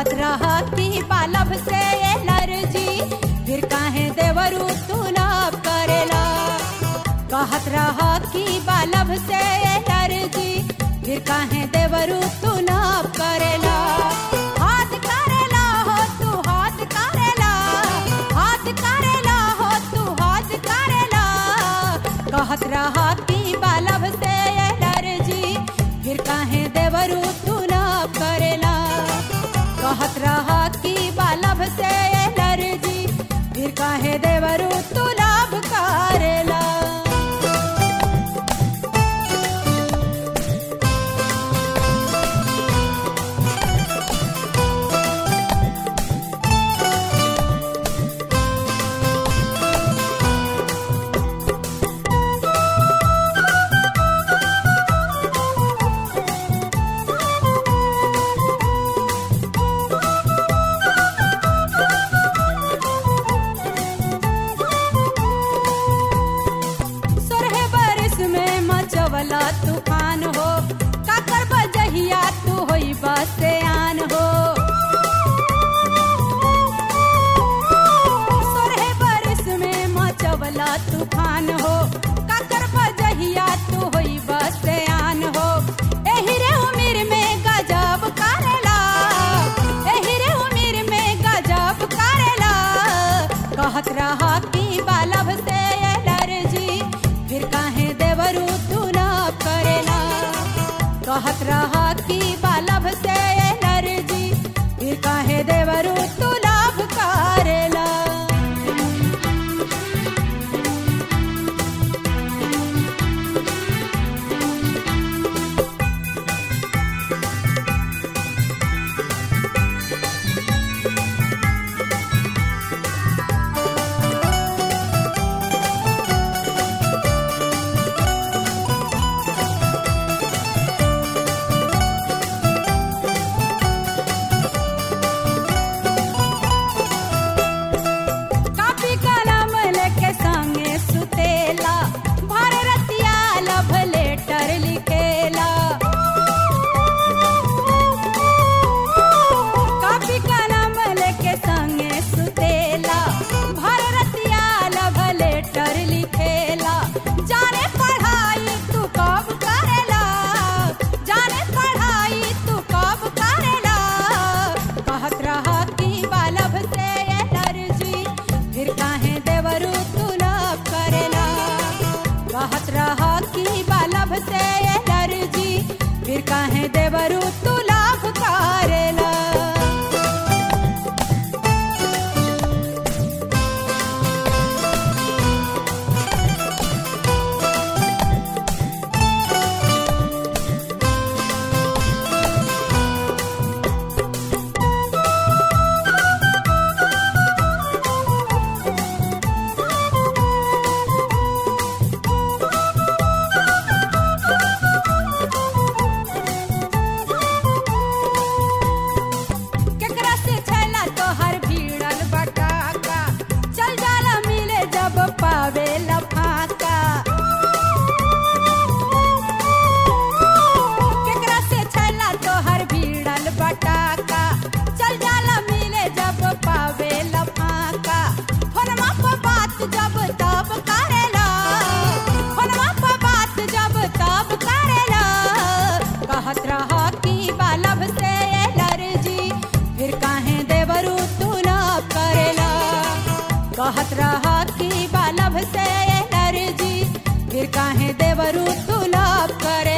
कहत रह कि बालब से एलर्जी फिर काहे देवरू तू लाभ करेला कहत रह कि बालब से एलर्जी फिर काहे देवरू तू लाभ करेला हाथ करेला हो तू हाथ करेला हाथ करेला हो तू हाथ करेला कहत रह कि बालब से एलर्जी फिर काहे देवरू तू लाभ करेला कहत रह कि बालब से एलर्जी फिर काहे देवरू तू लाभ करेला सोरहे बरिस में मचवला तूफान हो काकर बजहिया तू होई बसे आन हो सोरहे बरिस में मचवला तूफान हो काकर बजहिया तू होई बसे आन हो एही रे उमिर में गजब करेला एही रे उमिर में गजब करेला कहत रहा कि बालब से एलर्जी फिर काहे देवरू तू लाभ करेला कहत रहा कि बालब से एलर्जी फिर काहे देवरू तू लाभ करेला कापी कलम लेके संगे सुतेला भर रतिया लभ लेटर लिखेला कापी कलम लेके संगे सुतेला भर रतिया लभ लेटर लिखेला जाने पढ़ाई तू कब करेला जाने पढ़ाई तू कब करेला कहत रहा कि बालब से एलर्जी फिर काहे देवरू तू लाभ करेला कहत रहा कि बालब से एलर्जी फिर काहे देवरू तू लाभ करेला केकरा से छैला तोहर भीड़ल बटाका चल जाला मिले जब पावे लफाका केकरा से छैला तोहर भीड़ल बटाका चल जाला मिले जब पावे लफाका फोनमा पर बात जब तब करेला फोनमा पर बात जब तब करेला कहत रहा कि बालब से एलर्जी फिर काहे देवरू तू लाभ करेला कहत रहा कि बालब से एलर्जी फिर काहे देवरू तू लाभ करे